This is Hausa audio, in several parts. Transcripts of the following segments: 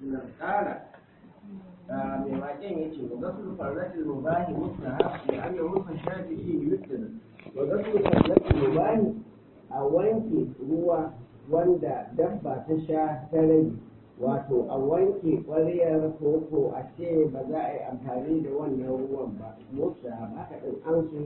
na ƙara mai waƙen ya ce wa gasu farratin mubahi mustahab da an yi rufa shafi iya yuttin wa gasu farratin mubahi a wanke ruwa wanda dabba ta sha ta rage wato a wanke ƙwariyar koko a ce ba za a yi amfani da wannan ruwan ba mustahab haka ɗin an so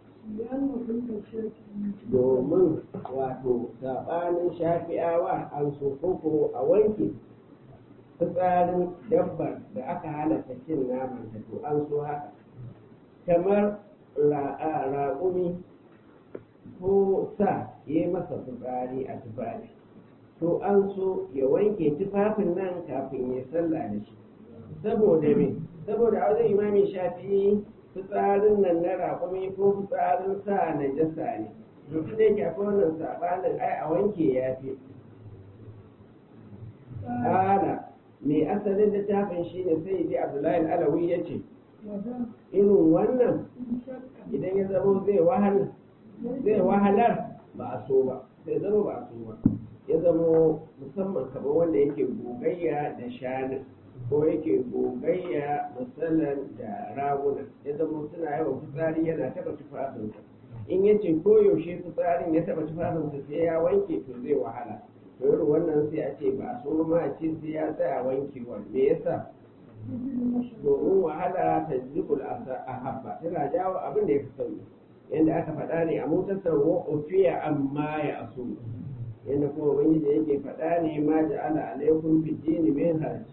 domin wato saɓanin shafi'awa an so koko a wanke fitsarin dabbar da aka halatta cin naman ta to an so haka kamar raƙumi ko sa ya yi masa fitsari a tufafi to an so ya wanke tufafin nan kafin ya sallah da shi saboda me saboda a wajen imamin shafi'i fitsarin nan na raƙumi ko fitsarin sa na jasa ne duk da yake akwai wannan sabanin ai a wanke ya fi ana mai asalin littafin shi ne sai ji abdullahi alawi ya ce irin wannan idan ya zamo zai wahala zai wahalar ba a so ba sai zama ba a so ba ya zamo musamman kamar wanda yake gogayya da shanu ko yake gogayya musallan da raguna ya zama suna yawan fitsari yana taba tufafinsa in ya ce koyaushe fitsarin ya taba tufafinsa sai ya wanke to zai wahala to irin wannan sai a ce ba a so ma a ce sai ya tsaya wankewa me yasa domin wahala ta jibul a habba tana jawo abin da ya fi sauki yadda aka faɗa ne a motar wa ofiya amma ya aso yadda kuma ubangiji yake faɗa ne ma ja'ala alaikum fi dini min haraj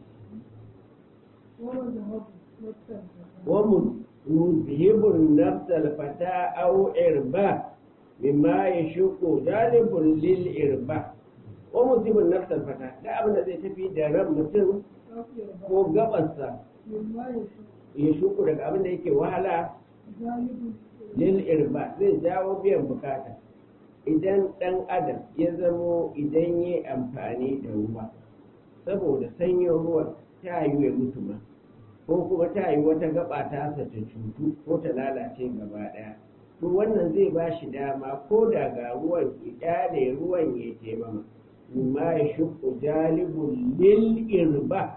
ومذهب النفس الفتاة أو إرباء مما يشك جانب للإرباء ومذهب النفس الفتاة لا أبدا زي تفي درم مثل ko gabarsa ya shuku daga abin da yake wahala lil irba zai jawo biyan bukata idan ɗan adam ya zamo idan yi amfani da ruwa saboda sanyin ruwan ta yi ya mutu ma ko kuma ta yi wata gaba ta ta cutu ko ta lalace gaba ɗaya to wannan zai ba shi dama ko da ga ruwan kyale ruwan ya taimama ma ya shuku jalibun lil irba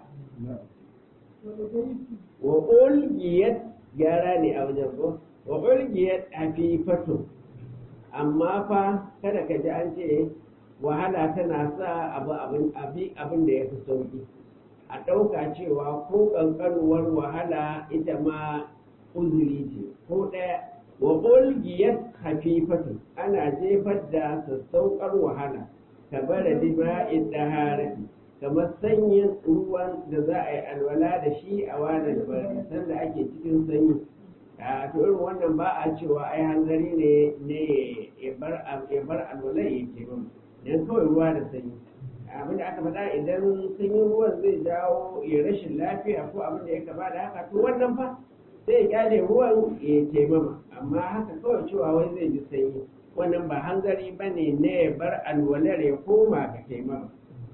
wa ulgiyat gyara ne a wajen ko wa ulgiyat hafifatu amma fa kada ka ji an ce wahala tana sa abu abin da ya fi sauki a ɗauka cewa ko ƙanƙanuwar wahala ita ma uzuri ce ko ɗaya wa ƙulgiyar hafifatu ana jefar da sassauƙar wahala ka bara dima'in ɗaharati kamar sanyin ruwan da za a yi alwala da shi a wani bari sanda ake cikin sanyi a to irin wannan ba a cewa ai hanzari ne ne ya bar alwala ya ke ba dan kawai ruwa da sanyi abin da aka faɗa idan sanyin ruwan zai jawo ya rashin lafiya ko abin da ya kama da haka to wannan fa sai ya kyale ruwan ya taimama amma haka kawai cewa wai zai ji sanyi wannan ba hanzari ba ne na ya bar alwalar ya koma ga taimama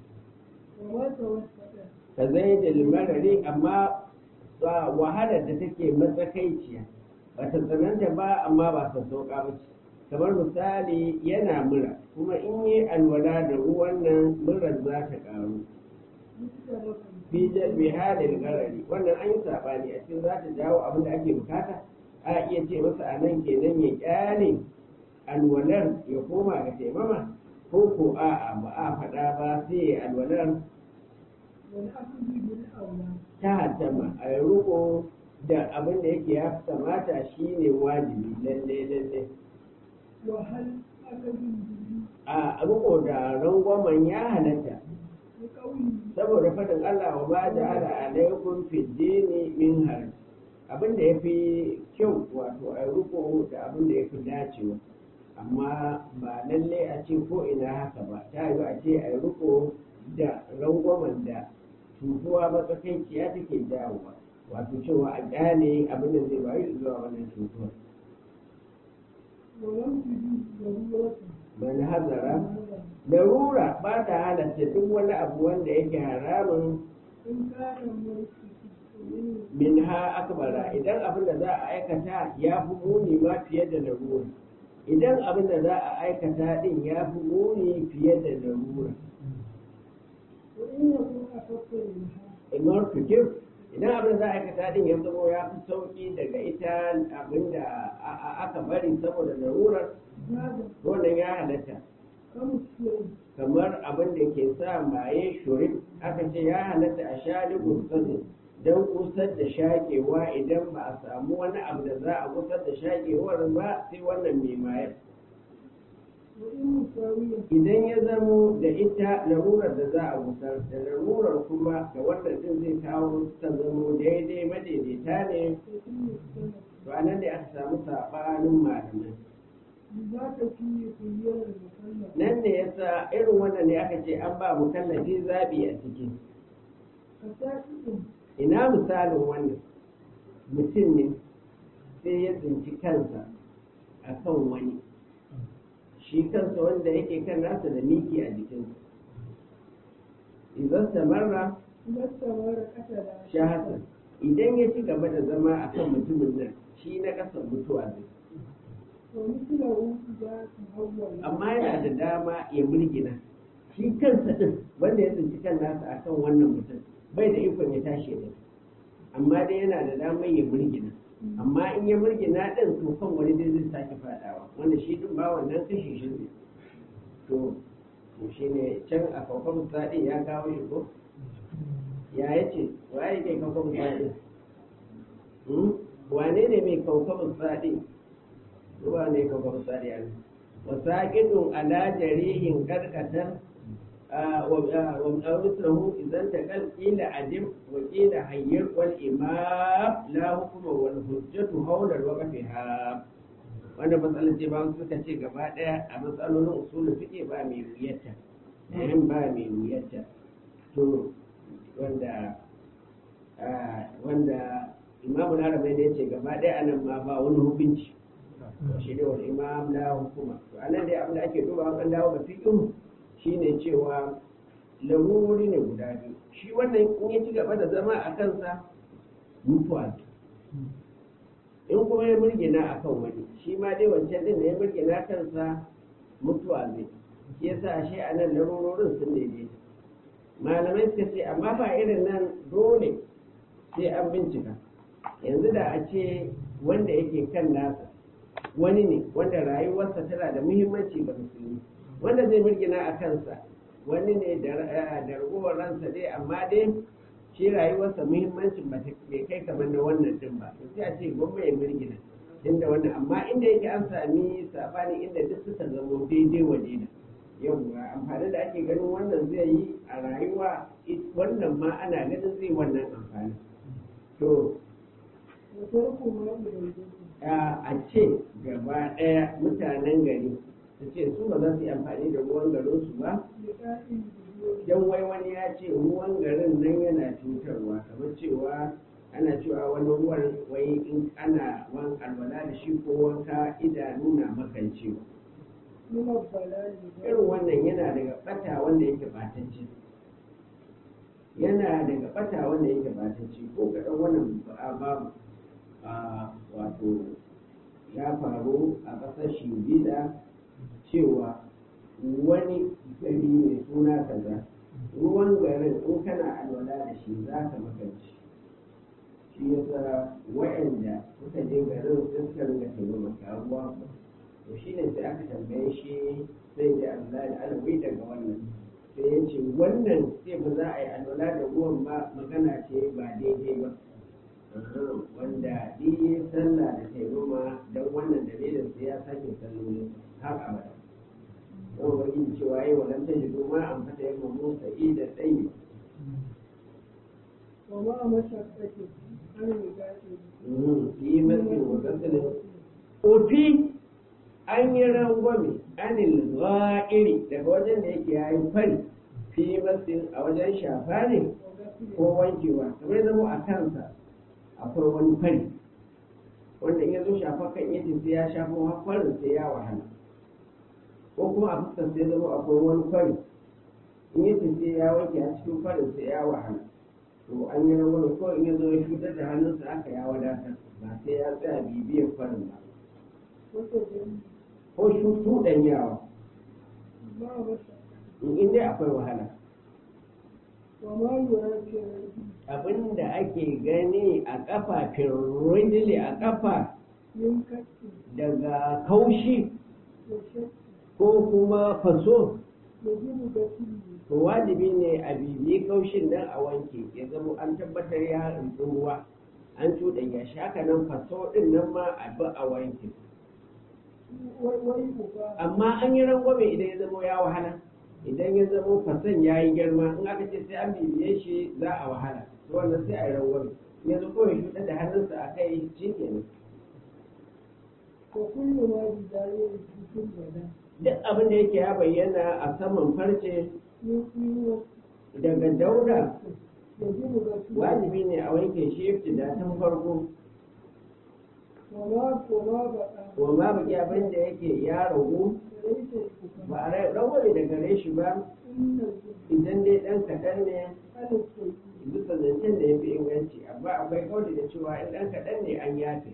ka zai da limarari amma wahalar da take matsakaiciya ba ta tsananta ba amma ba ta sauka ba ce kamar misali yana mura kuma in yi alwala da ruwan nan murar za ta karu fi halin garari wannan an yi sabani a cikin za ta jawo abin da ake bukata a iya ce masa a nan kenan ya kyale alwalar ya koma ga taimama ko ko a'a ba a faɗa ba sai ya alwalar ta hattama a yi riko da abin da yake ya kamata shine wajibi lalle lalle a riko da rangwamen ya halatta saboda faɗin Allah wa ba da ala alaikum fi dini min haraj abin da ya fi kyau wato a riko da abin da ya fi dacewa amma ba lalle a ce ko ina haka ba ta yi a ce a riko da rangwamen da cutuwa matsakaiciya take jawowa wato cewa a ƙyale abin da zai bayu zuwa wannan cutuwar man hazara larura ba ta halatta duk wani abu wanda yake haramun min ha akbara idan abin da za a aikata ya fi muni ma fiye da larura idan abin da za a aikata din ya fi muni fiye da larura martukif idan abin da za a aikata din ya zama ya fi sauki daga ita abin da aka bari saboda larurar wannan ya halatta kamar abin da ke sa maye shurif aka ce ya halatta a sha ligursasin don kusar da shaƙewa idan ba a samu wani abu da za a kusar da shaƙewar ba sai wannan mai mayar idan ya zamo da ita larurar da za a gusar da larurar kuma da wannan din zai kawo ta zamo daidai madaidaita ne to anan ne aka samu saɓanin malamai nan ne yasa irin wannan ne aka ce an ba mukallafi zaɓi a ciki ina misalin wannan mutum ne sai ya tsinci kansa a kan wani shi kansa wanda yake kan nasa da miki a jikinsa idan samarra shahasa idan ya ci gaba da zama a kan mutumin nan shi na ƙasar mutuwa zai amma yana da dama ya mulgina shi kansa ɗin wanda ya tsinci kan nasa a kan wannan mutum bai da ikon ya tashi da amma dai yana da damar ya mulgina amma in ya mulgina ɗin to kan wani dai zai sake faɗawa wanda shi ɗin ba wannan kashe shi ne to shi ne can a kawkwan saɗi ya kawo shi ko ya ya ce wa ya ke kawkwan saɗi wane ne mai kawkwan saɗi ruwa ne kawkwan saɗi a nan wasaƙidun ala jarihin karkatar ومثله إذا انتقل إلى عدم وقيل حير والإمام لا حكم والحجة حول وقفها wanda matsalar ce ba suka ce gaba ɗaya a matsalolin usulun fiƙe ba mai wuyarta ɗayan ba mai wuyarta to wanda wanda imamu larabai da ya ce gaba ɗaya anan ma ba wani hukunci shi ne wani imam la hukuma to anan dai abin da ake duba an dawo ga fiƙin shine cewa larurori ne guda biyu shi wannan in ya ci gaba da zama a kansa mutuwa in kuma ya murgina a kan wani shi ma dai wancan din da ya murgina kansa mutuwa zai shi yasa ashe a nan larurorin sun daidai malamai suka ce amma ba irin nan dole sai an bincika yanzu da a ce wanda yake kan nasa wani ne wanda rayuwarsa tana da muhimmanci ga musulmi wanda zai mirgina a kansa wani ne da ragowar ransa dai amma dai shi rayuwarsa muhimmancin ba ta kai kamar na wannan din ba to sai a ce gwamma ya mirgina inda wannan amma inda yake an sami sabani inda duk suka zama daidai waje da yawwa amfani da ake ganin wannan zai yi a rayuwa wannan ma ana ganin zai wannan amfani to a ce gaba ɗaya mutanen gari su ce su ba za su yi amfani da ruwan garin su ba don wai wani ya ce ruwan garin nan yana cutarwa kamar cewa ana cewa wani ruwan wai in ana wan alwala da shi ko wanka idanu na makancewa irin wannan yana daga bata wanda yake batacce yana daga bata wanda yake batacce ko kaɗan wannan babu wato ya faru a ƙasar shingida cewa wani gari mai suna kaza ruwan garin in kana alwala da shi za ka makanci shi yasa wa'anda suka je garin sai suka ringa taimaka ruwa to shi ne sai aka tambaye shi sai da Allah da alawi daga wannan sai ya ce wannan sai ba za a yi alwala da ruwan ba magana ce ba daidai ba wanda yi sallah da taimama don wannan dalilin sai ya sake sallolin har abada don wani cewa yi wa lantar jido ma an fata yin mamu sa'i da tsayi yi mafi wa gasalin ofi an yi rangwame anil za'iri daga wajen da yake yayin fari fi masin a wajen shafa ne ko wankewa kamar zama a kansa akwai wani fari wanda in ya zo shafa kan yadda sai ya shafa farin sai ya wahala ko kuma a fuskar sai zama akwai wani fari in yadda sai ya wanke a cikin farin sai ya wahala to an yi wani ko in ya zo ya cutar da hannunsa aka ya wadatar ba sai ya tsaya bibiyar farin ba ko shutu ɗan yawa in dai akwai wahala abin ake gani a ƙafa firridili a ƙafa من كف daga kaushi وشك ko kuma faso يجب غسله to wajibi ne a bibiyi kaushin nan a wanke ya zama an tabbatar ya rinsu ruwa an cuɗanya shi haka nan faso ɗin nan ma a bi a wanke ويبقى amma an yi rangwame idan ya zama ya wahala idan ya zama fason ya yi girma in aka ce sai an bibiye shi za a wahala to wannan sai a yi rangwame in yanzu kawai shuɗa da hannunsa a kai shi kenan وكل ما بداية في البدن duk abin da yake ya bayyana a saman farce يقيم daga dauda يجب غسله wajibi ne a wanke shi da tun farko وما وما بقى wa ma baki abin da yake ya ragu فليس يبقى ba a rai rangwame da gare shi ba إن الجن idan dai ɗan kaɗan ne على السيد bisa zancen da ya fi inganci amma akwai kauli da cewa in ɗan kaɗan ne an yafe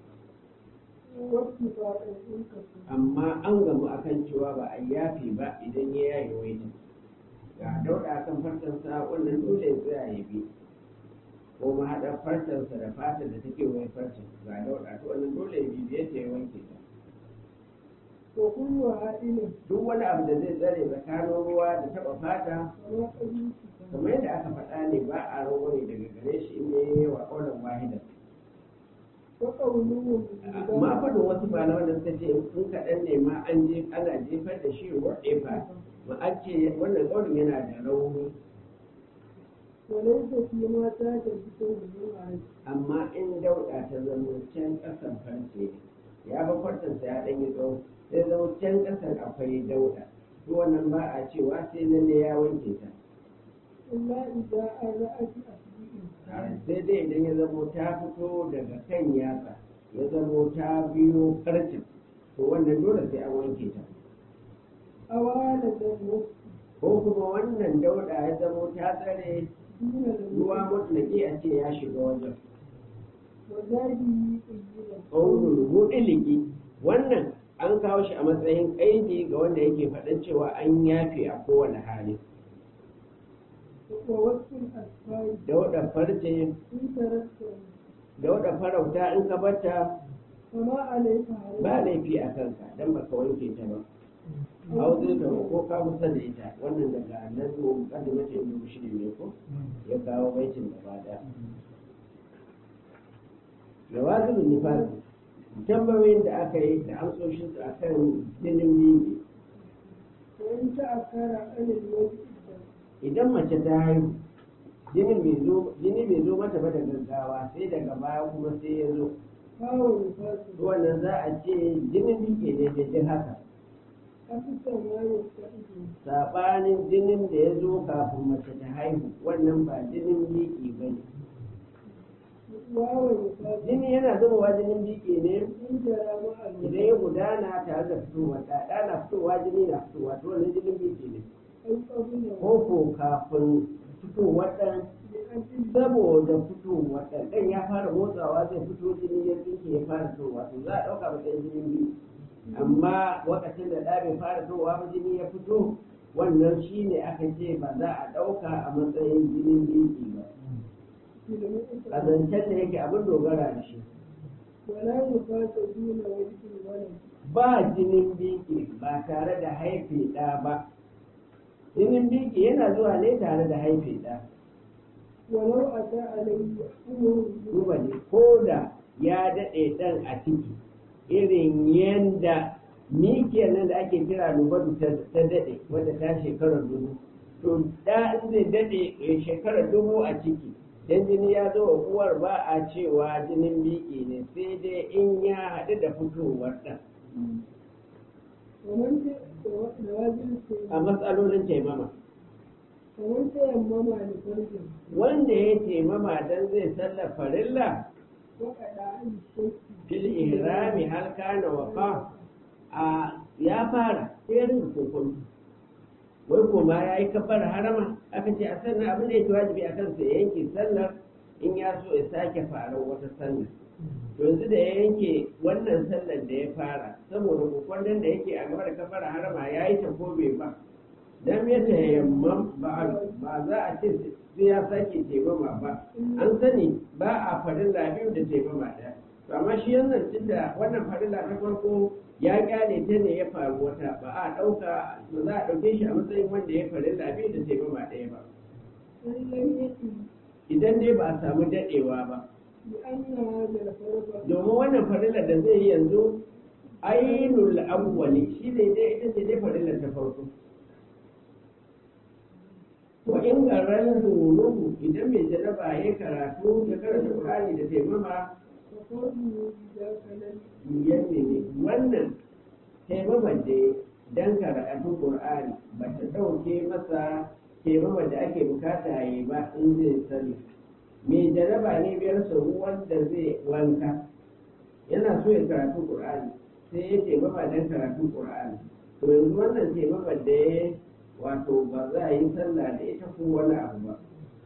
واتفاق إن كفر amma an gamu akan cewa ba a yafe ba idan ya yayi waita ga dauɗa kan farcensa wannan dole ya tsaya ya bi ko mahaɗar farcensa da fatar da take wai farcen ga dauɗa to wannan dole ya bibiye ta ya wanke ta وكل عائل duk wani abu da zai tsare tsakanin ruwa da taɓa fata وما قبل kamar yadda aka faɗa ne ba a rangwame daga gare shi in ya yi wa ƙaunar wahidan وقوله ma faɗin wasu malaman da suka ce in kaɗan ne ma an je ana jefar da shi wa ɗefa ma an ce wannan ƙaunin yana da rauni وليس فيما تاج بكل جمعة amma in dauɗa ta zama can ƙasan farce ne ya ba farcensa ya ɗan yi tsawo sai zama can ƙasan akwai dauɗa to wannan ba a cewa sai lalle ya wanke ta إلا إذا أرأت أسبوع sai dai idan ya zamo ta fito daga kan yatsa ya zamo ta biyo farcen to wannan dole sai an wanke ta أوالة الوقت ko kuma wannan dauɗa ya zamo ta tsare دون ruwa الوقت mutlaki a ce ya shiga wajen وذلك قيلا ƙaunin mutlaki wannan an kawo shi a matsayin ƙaidi ga wanda yake faɗin cewa an yafe a kowane hali ووقت الأسفار dauɗa farce إن تركته dauɗa farauta in ka bata فما عليك عليه ba laifi a kanka don baka wanke ta ba hauzi ta ko ka kusa da ita wannan daga nan mu kada mace inda mushiri ne ko ya kawo baitin da bada jawazin nifasi tambayoyin da aka yi da amsoshin su akan jinin bibi وإن تأخر عن الوقت idan mace ta haihu jinin bai zo jini bai zo mata ba da gaggawa sai daga baya kuma sai ya zo فهو نفاس wannan za a ce jinin bike ne daidai haka أكثر ما يستعد saɓanin jinin da ya zo kafin mace ta haihu wannan ba jinin biki ba ne وهو نفاس jini yana zubowa jinin biki ne إن جرى مع idan الوقت ya gudana tare da fitowa ɗaɗa na fitowa jini na fitowa to wannan jinin biki ne أو قبل ko ko kafin fitowar ɗan لأجل saboda fitowar ɗan ɗan ya fara motsawa zai fito jini ya tsinke ya fara fitowa to za a ɗauka matsayin jinin biki amma lokacin da ɗa bai fara fitowa ba jini ya fito wannan shi ne aka ce ba za a ɗauka a matsayin jinin biki ba في المئة a zancen da yake abin dogara da shi ولا نفاس دون وجه الولد ba jinin biki ba tare da haife ɗa ba jinin biki yana zuwa ne tare da haife ɗa ولو أتى عليه أمر duba ne ko da ya daɗe ɗan a ciki irin yanda mikiyar nan da ake kira nubatu ta ta daɗe wadda ta shekarar dubu to da in zai daɗe eh, shekarar dubu a ciki dan jini ya zo wa uwar ba a cewa jinin biki ne sai dai in ya haɗu da fitowar ɗan ومن نوازل a matsalolin taimama ومن تيمم لفرج wanda ya taimama dan zai sallar farilla وقع عن الشك fil ihrami hal kana waqa a ya fara sai rinka kokonto wai kuma ya yi kabbar harama aka ce a sannan abin da yake wajibi a kansa ya yanke sallar in ya so ya sake farar wata sallar to yanzu da ya yanke wannan sallar da ya fara saboda kokonton da yake a gaba da kabbar harama ya yi ta ko bai ba dan ya tayammam ba ba za a ce sai ya sake taimama ba an sani ba a farilla biyu da taimama ɗaya to amma shi yanzu tunda wannan farilla ta farko ya kyale ta ne ya faru wata ba a ɗauka ba za a ɗauke shi a matsayin wanda ya farilla biyu da taimama ɗaya ba إن لم يكن idan dai ba a samu daɗewa ba لأن هذا الفرق domin wannan farilla da zai yi yanzu ainul awwali shi ne dai ita ce dai farilla ta farko wa in garan zunubu idan mai jaraba ya karatu ya karanta qur'ani da taimama فقوله إذا كان yanne ne wannan taimaman da ya dan karatu qur'ani ba ta ɗauke masa taimaman da ake bukata ya yi ba in zai sani mai jaraba ne biyar sau wanda zai wanka yana so ya karatu qur'ani sai ya taimama dan karatu qur'ani to yanzu wannan taimaman da ya wato ba za a yi sallah da ita ko wani abu ba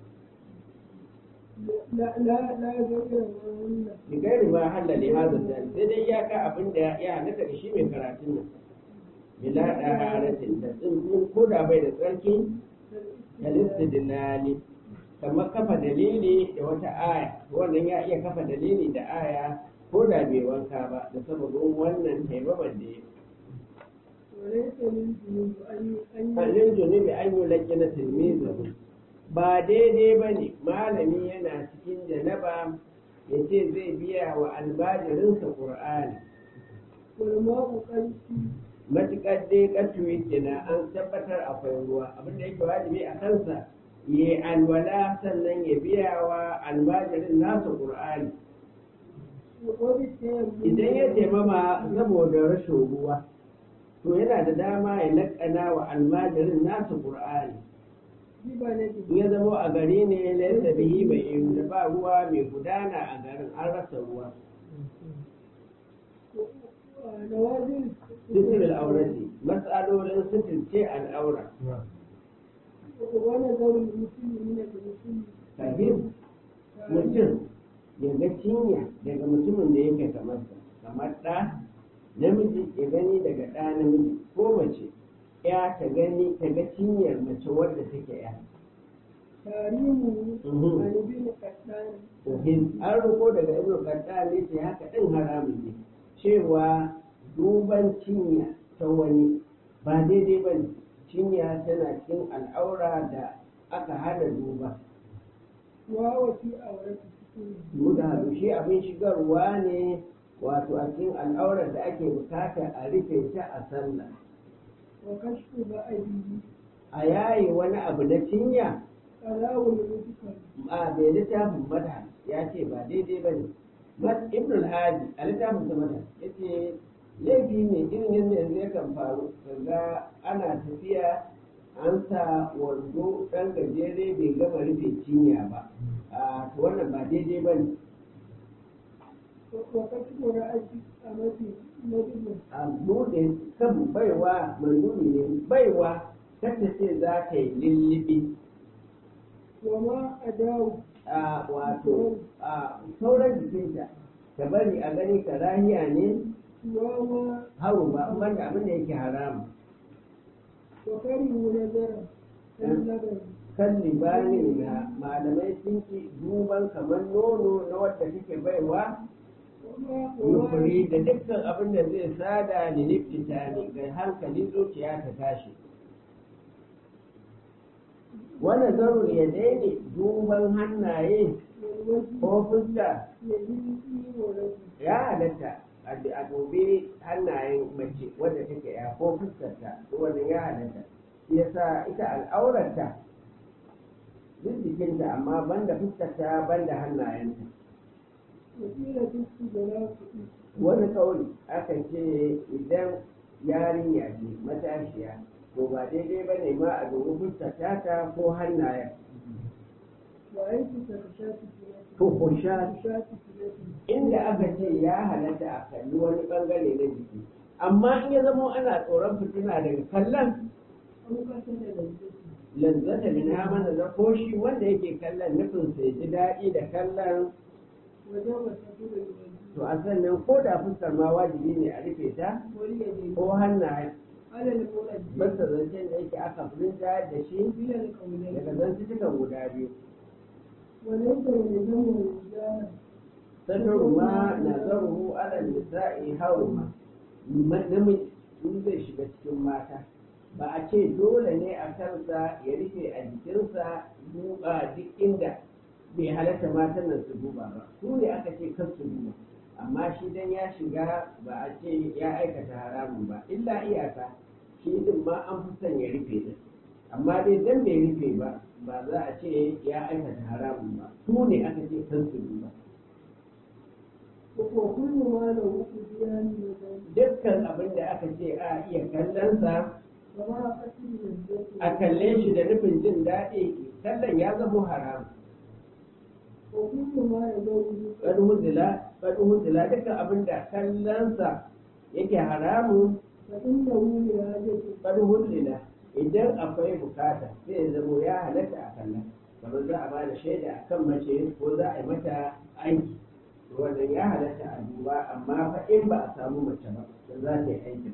لا لا لا ذكر وهن bigari ma halale hazan da sai dai ya ka abin da ya halatta da shi mai karatun nan bila da haratin da tsuntsun ko da bai da tsarki da listidilali kamar kafa dalili da wata aya wannan ya iya kafa dalili da aya ko da bai wanka ba da sababin wannan taimaman da ya وليس للجنوب أن أن Hannun zunubi an yi laƙi na tilmizu ba daidai ba ne malami yana cikin janaba ya ce zai biya wa albajirinsa ƙur'ani والماء قد matuƙar dai ƙatuwi kenan an tabbatar akwai ruwa abin da yake wajibi a kansa ya yi alwala sannan ya biya wa albajirin nasa ƙur'ani وبالتيمم idan ya taimama saboda rashin ruwa to yana da dama ya laƙana wa almajirin nasa ƙur'ani ببلده in ya zamo a gari ne laisa bihi mai ihu da ba ruwa mai gudana a garin an rasa ruwa نوازل sitir al'aurati matsalolin sitirce al'aura ونذر المسلمين بالمسلم fahim mutum ya ga cinya daga mutumin da yake kamar sa kamar ɗa namiji ya gani daga ɗa namiji ko mace ya ta gani ta ga cinyar mace wadda take ya تاريمه Mhm. عن ابن قتان fahim an riko daga ibnu qattan ne ce haka din haramun ne cewa duban cinya ta wani ba daidai ba ne cinya tana cikin al'aura da aka hana duba وهو في أورث muda haɗu shi abin shigarwa ne wato a cikin al'aurar da ake bukata a rufe ta a sallah وكشف بأبيه a yayi wani abu na cinya ألاه المذكر a bai littafin mata ya ce ba daidai ba ne ibn al-hadi a littafin sa mata ya ce laifi ne irin yadda yanzu yakan faru kaga ana tafiya an sa wando ɗan gajere bai gama rufe cinya ba a to wannan ba daidai ba ne وكشف رأس أمته ندب a buɗe kan baiwa manduni ne baiwa kanta ce za ta yi lullubi وما أداه a wato a sauran jikinta ka bari a gani ka rahiya ne وما haru ba wanda abin da yake haramu وكره نذرا كاللبن kan libani na malamai sun ki duban kamar nono na wadda take baiwa وما yukuri وما da dukkan abin da zai sada da liftita ne ga hankali zuciya ta tashi wannan zarur ya daine duban hannaye والوجه ko fuska يجري ورجل ya halatta a a dubi hannayen mace wadda take ya ko fuskarta ko wannan ya halatta shi yasa ita al'aurarta duk jikinta amma banda fuskarta banda hannayenta وقيل في استدراك wani kauli aka ce idan yarinya ce matashiya to ba daidai ba ne ma a dubi fuskarta ta ko hannayen وأيت كرشات سنة to ko sha كرشات سنة inda aka ce ya halatta a kalli wani bangare na jiki amma in ya zama ana tsoron fitina daga kallon أو قتل لذته lazzata min mana da ko shi wanda yake kallon nufin sai ji daɗi da kallon وجب ستر الوجه to a sannan ko da fuskar ma wajibi ne a rufe ta واليدين ko hannaye على المرجح basta zancen da yake aka furinta da shi من القولين daga zantukan guda biyu وليس يلزم الرجال sadaru ma nazaruhu ala nisa'i haruma namiji in zai shiga cikin mata ba a ce dole ne a kansa ya rufe a jikinsa duba duk inda bai halatta matan nan su duba ba su ne aka ce kan su duba amma shi dan ya shiga ba a ce ya aikata haramun ba illa iyaka shi din ma an fi son ya rufe din amma dai dan bai rufe ba ba za a ce ya aikata haramun ba su ne aka ce kan su duba وكل ما له قديان وذلك dukkan abin da aka ce a iya kallonsa وما قتل الذات a kalle shi da nufin jin daɗi kallon ya zama haram وكل ما يدور ƙadu huzila ƙadu huzila dukkan abin da kallonsa yake haramun فإنه لهذا ƙadu huzila idan akwai bukata sai ya zamo ya halatta a kallon kamar za a ba da shaida a kan mace ko za a yi mata aiki wannan ya halatta a duba amma fa in ba a samu mace ba da za ta yi aikin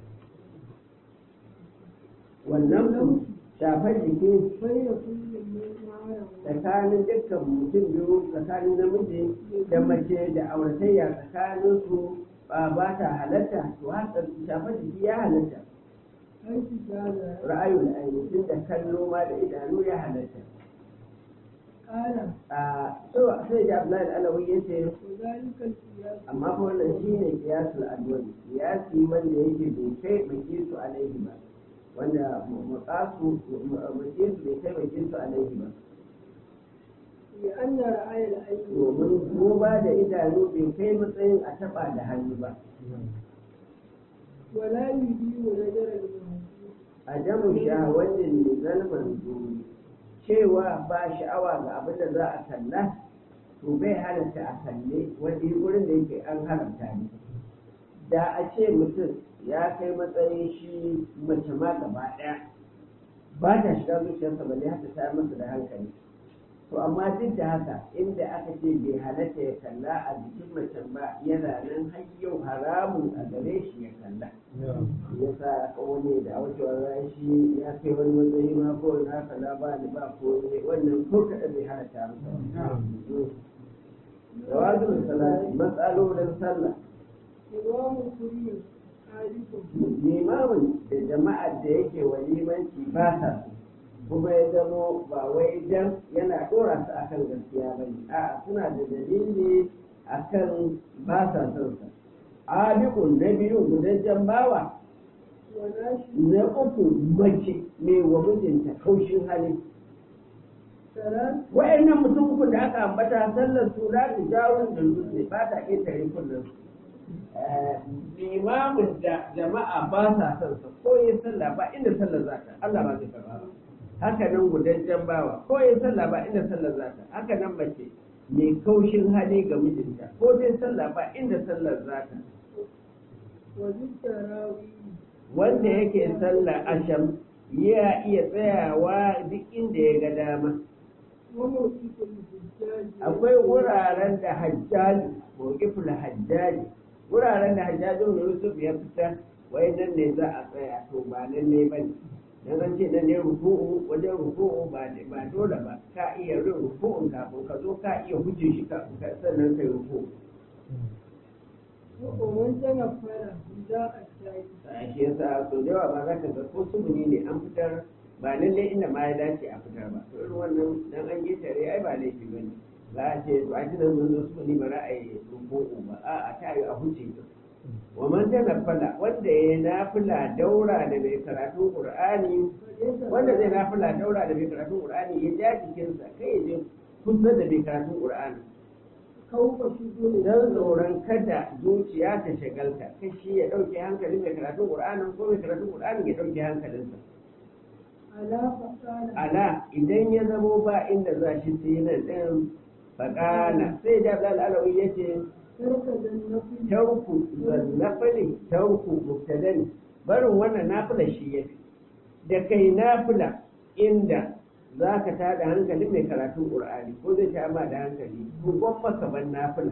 wannan ku shafar jiki بين كل من معه tsakanin dukkan mutum biyu tsakanin namiji da mace da auratayya tsakanin su ba ba ta halatta to haka shafar jiki ya halatta حيث كان ra'ayul aini tun da kallo ma da idanu ya halatta قال a so sai da Abdullahi Alawi yace وذلك القياس amma fa wannan shine kiyasul adwani kiyasi wanda yake bai kai bai su alaihi ba wanda muqasu muqisu bai kai bai su alaihi ba لأن رأي العين domin duba da idanu bai kai matsayin a taba da hannu ba ولا يدين نجر المنزل a damu shahawatin nizal manzuri cewa ba sha'awa ga abin da za a kalla to bai halatta a kalle wani wurin da yake an haramta ne da a ce mutum ya kai matsayin shi mace ma gaba ɗaya ba ta shiga zuciyarsa ba ne haka ta masa da hankali to amma duk da haka inda aka ce bai halatta ya kalla a jikin macen ba yana nan har yau haramun a gare shi ya kalla ya sa aka wani da wucewar ran shi ya kai wani matsayi ma ko na kalla ba ni ba ko ne wannan ko kaɗan bai halatta masa jawazin salati matsalolin sallah إمام كريم عارف limamin da jama'ar da yake wa limanci ba sa so kuma ya zamo ba wai dan yana dora su akan gaskiya ba ne a'a suna da dalili akan ba sa son sa abikun na biyu gudajen bawa وناشد na uku mace mai wa mijinta kaushin hali ثلاث wa'annan mutum uku da aka ambata sallar su za ta jawo da dutse ba ta ƙetare kullum limamin da jama'a ba sa son sa ko yin sallah ba inda sallar za ta Allah ba zai karba ba haka nan gudanjen bawa ko yin sallah ba inda sallar za ta haka nan mace mai kaushin hali ga mijinta ko dai sallah ba inda sallar za ta وبالتراويح wanda yake sallar asham ya iya tsayawa duk inda ya ga dama وموقف الحجاج akwai wuraren da hajjaji mawqiful hajjaji wuraren da hajjajin Yusuf ya fita wai nan ne za a tsaya to ba nan ne bane dan an ce nan ne ruku'u wajen ruku'u ba ba dole ba ka iya rin ruku'un kafin ka zo ka iya huje shi kafin ka sannan kai ruku'u ومن تنفر نداء الشاي a shi yasa so da yawa ba za ka ga ko sumuni ne an fitar ba lalle inda ma ya dace a fitar ba to irin wannan dan an yi tare ai ba laifi bane za a ce to a tunan mun zo sumuni ba za a yi ruku'u ba a a ta yi a huce ta wa man tanaffala wanda ya nafila daura da mai karatun qur'ani فليس wanda zai nafila daura da mai karatun qur'ani ya ja jikinsa kai ya je kusa da mai karatun qur'ani خوف شذوذ don tsoron kada zuciya ta shagalta kai shi ya ɗauke hankalin mai karatun ƙur'anin ko mai karatun ƙur'anin ya ɗauke hankalinsa على فقال ala idan ya zamo ba inda za shi sai nan ɗin faƙala sai da zal alawi ya ce ترك النفل tauku zannafali tauku mubtadani barin wannan nafila shi ya fi da kai nafila inda za ka tada hankalin mai karatun ƙur'ani ko zai ta ma da hankali ko gwamma ban nafila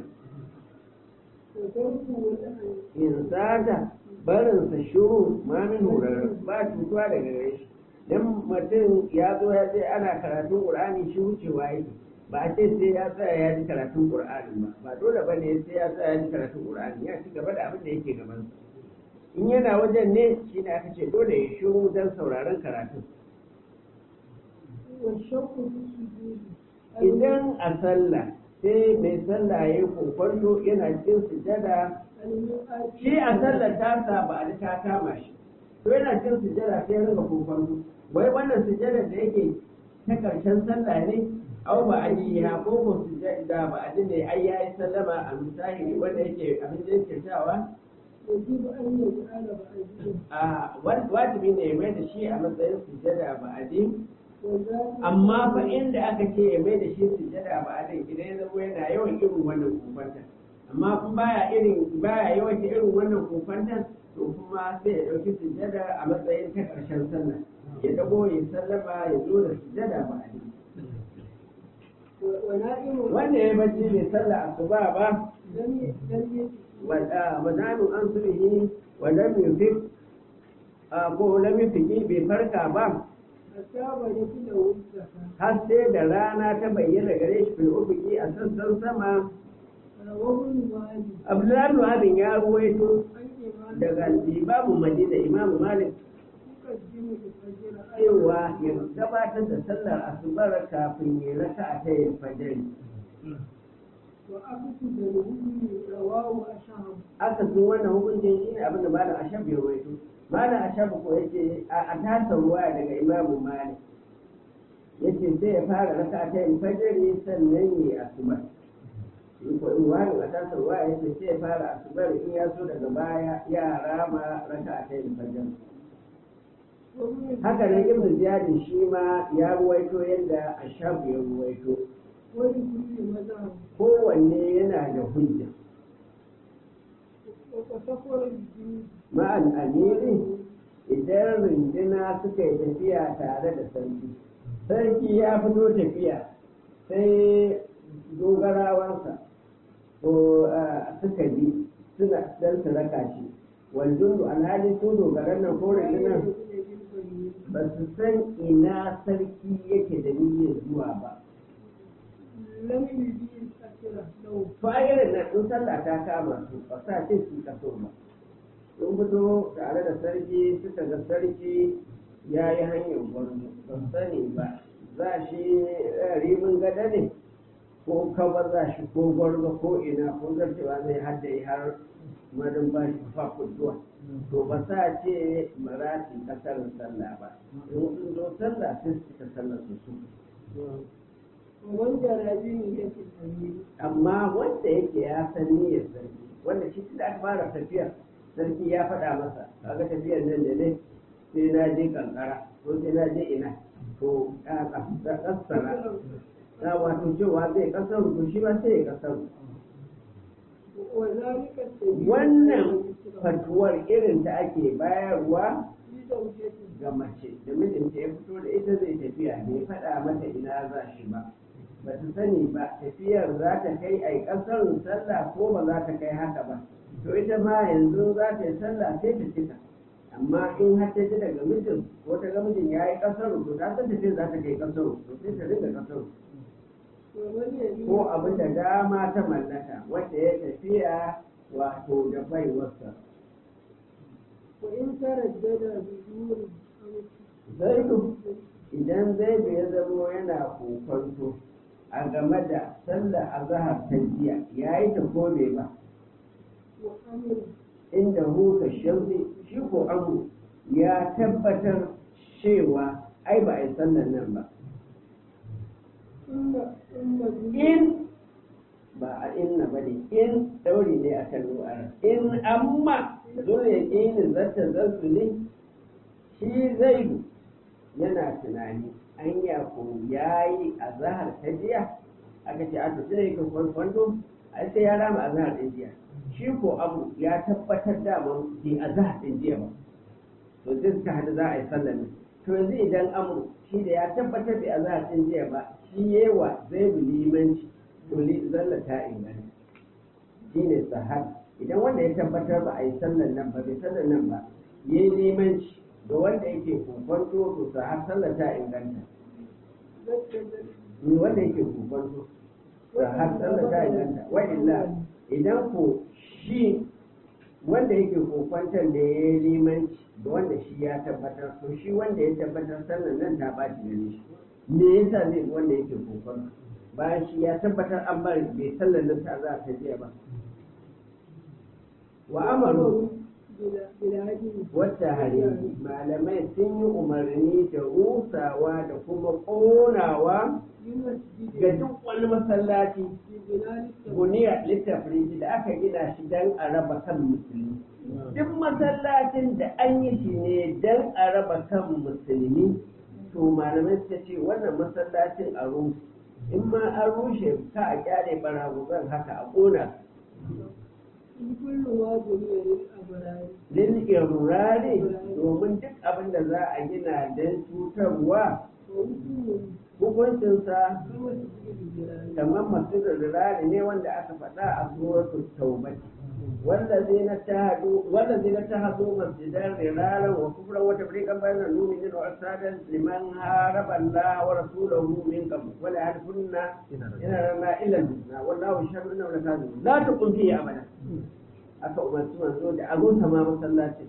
وترك وضع in sata barinsa shiru ma min horar ba cutuwa daga gare shi dan mutum ya zo ya ce ana karatun qur'ani shi wucewa yake ba a ce sai ya tsaya ya ji karatun qur'ani ba ba dole ba ne sai ya tsaya ya ji karatun qur'ani ya ci gaba da abin da yake gabansa in yana wajen ne shi ne aka ce dole ya shiru don sauraron karatun والشك في السجود idan a sallah sai mai sallah ya yi kokwanto yana cikin sujada المرأة shi a sallar tasa ba a ta kama shi to yana cikin sujada sai ya rinka kokwanto wai wannan sujada da yake ta karshen sallah ne au ba a yi ya ko ko sujada ba a ne ai ya yi sallama a misali wanda yake abin da yake cewa يجب أن يجعل بعدين a wajibi ne ya mai da shi a matsayin sujada ba a وذلك amma fa inda aka ce ya mai da shi sujada ba a idan ya zama yana yawan irin wannan kofanta amma in baya irin baya yawan irin wannan kofanta to kuma sai ya dauki sujada a matsayin ta karshen sallah ya dago ya sallama ya zo da sujada ba a ونائم wanda ya bacci bai sallah asuba ba لم ي- لم يجد wa zanu an sulhi wa lam yufik ko lam yufiki bai farka ba حتى بلغ له الزكاة har sai da rana ta bayyana gare shi fil ufuki a sassan sama رواه المالك Abdullahi Abin ya ruwaito عن إمام daga Imamu Madina Imamu Malik يقدم الفجر cewa ya gabatar da sallar asubar kafin ya raka a tayin fajari. وأقصد الهدي رواه أشهر Aka sun wannan hukuncin shi ne abin da Malam Ashab ya ruwaito. Malam Ashab ko yace a a tasa ruwa daga Imamu Malik. Yace sai ya fara raka a tayin fajari sannan ya asubar. In ko in wani a tasa ruwa yace sai ya fara asubar in ya so daga baya ya rama raka a tayin fajari. haka nan ibn ziyad shi ma ya ruwaito yadda ashab ya ruwaito ولكل مذهب kowanne yana da hujja وسفر الجنود ma'al amiri idan runduna suka yi tafiya tare da sarki sarki ya fito tafiya sai dogarawansa ko ah, suka bi suna dan su raka shi waljundu alhali su dogaran nan ko rundunar ba su san ina sarki yake da niyyar zuwa ba لم يجد الأسرة لو bayan nan in sallah ta kama su ba sa ce su kaso ba sun fito tare da sarki suka ga sarki ya yi hanyar gwarzo ba su sani ba za shi eh, rimin gada ne ko kaba za shi ko gwarzo ko ina ko zartewa zai hadda har madin ba shi fafutuwa to ba sa ce marati kasar sallah ba in sun zo sallah sai su cika sallar su su ومن جرى بنية الأمير amma wanda yake ya san niyyar sarki wanda shi da aka fara tafiya sarki ya faɗa masa kaga tafiyar nan da ne sai na je kankara ko sai na je ina to a kasara na wato cewa zai kasar to shi ma sai ya kasar وذلك السبيل wannan fatuwar irin ta ake bayarwa لزوجته ga mace da mijinta ya fito da ita zai tafiya bai faɗa mata ina za shi ba ba ta sani ba tafiyar za ta kai a ƙasar sallah ko ba za ta kai haka ba to ita ma yanzu za ta yi sallah sai ta cika amma in har ta ji daga mijin ko ta ga mijin ya yi ƙasar to ta san tafiyar za ta kai ƙasar to sai ta dinga ƙasar ومن يليه ko abin da dama ta mallaka wanda ya tafiya wato da baiwarsa وإن تردد بجور zaidu idan zaidu ya zamo yana kokonto a game da sallar azahar ta jiya ya yi ta ko bai ba وأمر inda huka shamsi shi ko amu ya tabbatar cewa ai ba a yi sallar nan ba ثم ثم جنود in ba a inna ba ne in dauri ne a kan ru'ar in amma dole ya ƙini zata zarsu ne shi zaidu yana tunani anya ko ya yi a zahar ta jiya aka ce a tafi da yake kwanto ai sai ya rama a zahar ɗin jiya shi ko abu ya tabbatar da man bai a zahar ɗin jiya ba to zai suka hada za a yi sallar ne to yanzu idan amur shi da ya tabbatar bai a zahar ɗin jiya ba shi yewa zai bi limanci to li zalla ta inganta shi ne sahar idan wanda ya tabbatar ba a yi sallar nan ba bai sallar nan ba ya yi limanci ga wanda yake kokwanto to sahar sallar ta inganta ذكر wanda yake kokonto har sallar ta inganta wa illa idan ko shi wanda yake kokwantar da ya yi limanci da wanda shi ya tabbatar to shi wanda ya tabbatar sallar nan ta ɓaci gare shi me yasa zai bi wanda yake kokwanto bayan shi ya tabbatar an bari bai sallar nan ta za ta jiya ba wa amaru wata hari malamai sun yi umarni da rusawa da kuma ƙonawa ga duk wani masallaci buniya littafin da aka gina shi don a raba kan musulmi duk masallacin da an yi shi ne don a raba kan musulmi to malamai suka ce wannan masallacin a rushe in ma an rushe ka a kyale baraguzan haka a ƙona lil irrari domin duk abin da za a gina don cutarwa hukuncinsa kamar masu rurari ne wanda aka faɗa a suratul taubati والذين اتخذوا والذين اتخذوا مسجدا ضرارا وكفرا وتفريقا بين المؤمنين وارسالا لمن هارب الله ورسوله من قبل ولا يعرفن ان لنا الا الحسنى والله يشهد انه لكاذبون لا تقم فيه ابدا aka umarci manzo da abun ma masallacin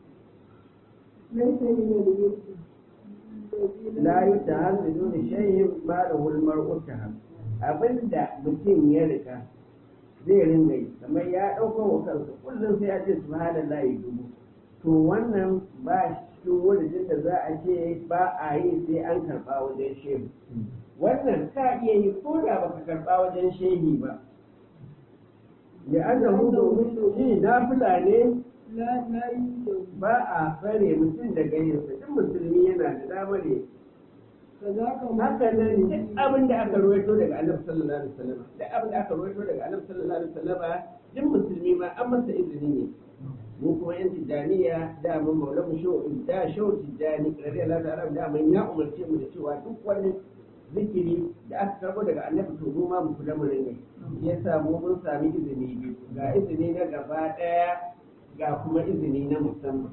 la yutahammidu li shay'in ma lahu al-mar'u taham abinda mutum ya rika zai ringa yi kamar ya ɗaukar wa kansa kullum sai ya ce subhanallah ya dubu to wannan ba cikin wurin da za a ce ba a yi sai an karɓa wajen shehu wannan ka iya yi ko da baka karɓa wajen shehi ba ya an da domin shi na fulane ba a tsare mutum daga yinsa duk musulmi yana da damar yi haka nan duk abin da aka ruwaito daga annabi sallallahu alaihi wasallam duk abin da aka ruwaito daga annabi sallallahu alaihi wasallam duk musulmi ma an masa izini ne mu kuma yan tijaniya da mun maula mu sho da sho tijani radiyallahu ta'ala da mun ya umarce mu da cewa duk wani zikiri da aka karbo daga annabi to mu ma mu kula mu rinne yasa mu mun sami izini biyu ga izini na gaba daya ga kuma izini na musamman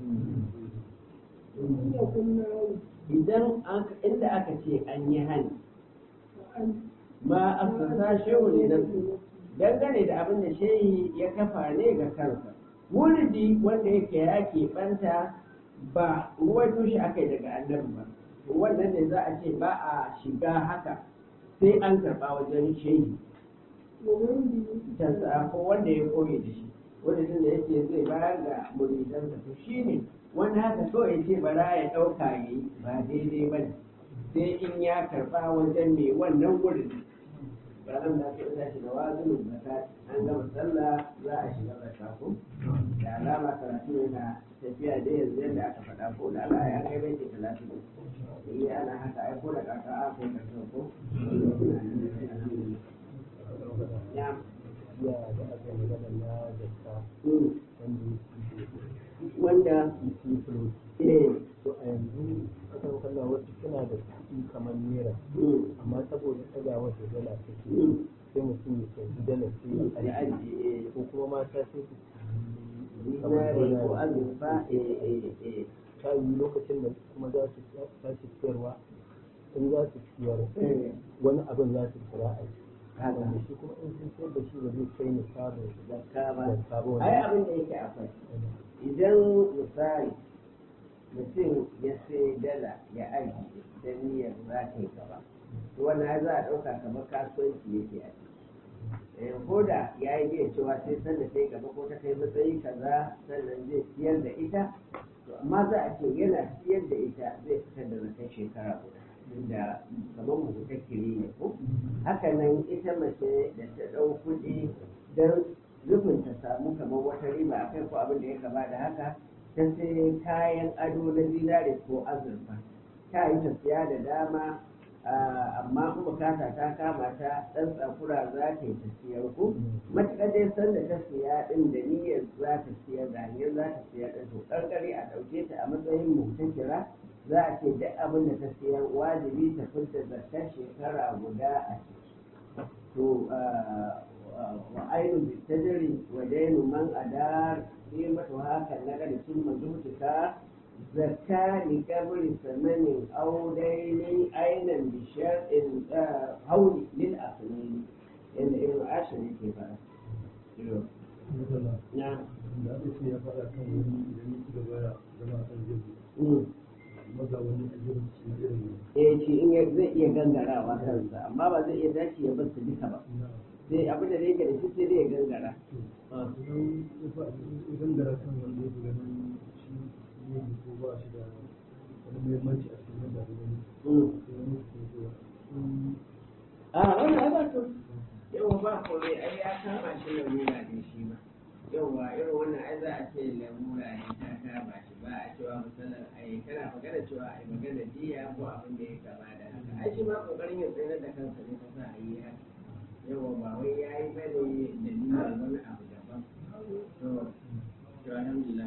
idan inda aka ce an yi hani ma asasa shehu ne na dangane da abin da shehi ya kafa ne ga kansa wuridi wanda yake ya keɓanta ba ruwaito shi aka yi daga annabi ba to wannan ne za a ce ba a shiga haka sai an karɓa wajen shehi tansa ko wanda ya koyi da shi wanda da yake zai bayar da muridansa to shi ne wanda haka so ya ce bara ya ɗauka ya yi ba daidai ba ne sai in ya karɓa wajen mai wannan wurin ranar da aka yi shi da wazinin zaka an gama sallah za a shiga zaka ko da alama karatu yana tafiya da yanzu yadda aka faɗa ko da ala ya kai bai ke talatin yi ana haka ai ko da kaka a kai karshen ko ya ya da aka yi magana na zakka wanda yake fulo eh to a yanzu kasan kalla wasu suna da kuɗi kamar naira amma saboda ɗagawar da dala take sai mutum ya canji dala sai ya ya ajiye ajiye ko kuma mata sai su zinare ko azurfa eh eh eh ta yi lokacin da kuma za su tashi siyarwa in za su siyar eh wani abin za su kira a yi haka wanda shi kuma in sun siyar da shi ba zai kai nisabin zakka ba zakka ba ai wanda abin da yake akwai idan misali mutum ya sai dala ya aji da niyyar za ta yi gaba to wannan za a ɗauka kamar kasuwanci yake a ciki Eh, ko da ya yi iya cewa sai sanda ta yi gaba ko ta kai matsayi kaza sannan zai siyar da ita to amma za a ce yana siyar da ita zai fitar da zakan shekara guda inda kamar mu ta kiri ne ko haka nan ita mace da ta ɗau kuɗi don nufin ta samu kamar wata riba a kai ko abin da ya kama da haka ta sai kayan ado na zinare ko azurfa ta yi ta siya da dama ah, amma in bukata ta kama ta ɗan tsakura za ta yi ta siyar ku matuƙar dai san da ta siya ɗin da niyyar za ta siyar da hanyar za ta siyar ɗin to ƙarƙari a ɗauke ta a matsayin mutakira za a ce duk abin da ta siyar wajibi ta fita zakar shekara guda a ciki to wa ainu bitajri wa dainu man adar qimatu haka nagari thumma zuhtika zakka li kabri samanin aw daini ainan bi shar'in hauli lil asnani yanda ibn ashir yake fara na da aka ce ya faɗa kan wani idan ya ci gaba da zama kan jirgi mm. maza wani a jirgin su irin eh shi in ya zai iya gangarawa kansa amma ba zai iya dace ya bar su duka ba na sai abin da yake da shi sai dai ya gangara idan ya faɗi idan da kan wanda ya fi ganin shi ne ko ba shi da wani muhimmanci a cikin yadda wani Mm. sai wani su ke zuwa a wannan ai ba to yawa ba kome ai ya kama shi lamura ne shi ma yawa irin wannan ai za a ce lamura ne ta kama shi ba a cewa misalan ai kana magana cewa ai magana diya ko abin da ya kama da haka ai shi ma kokarin ya tsayar da kansa ne ta sa a yi haka yawa ba wai ya yi bane da niyyar wani abu daban to to alhamdulillah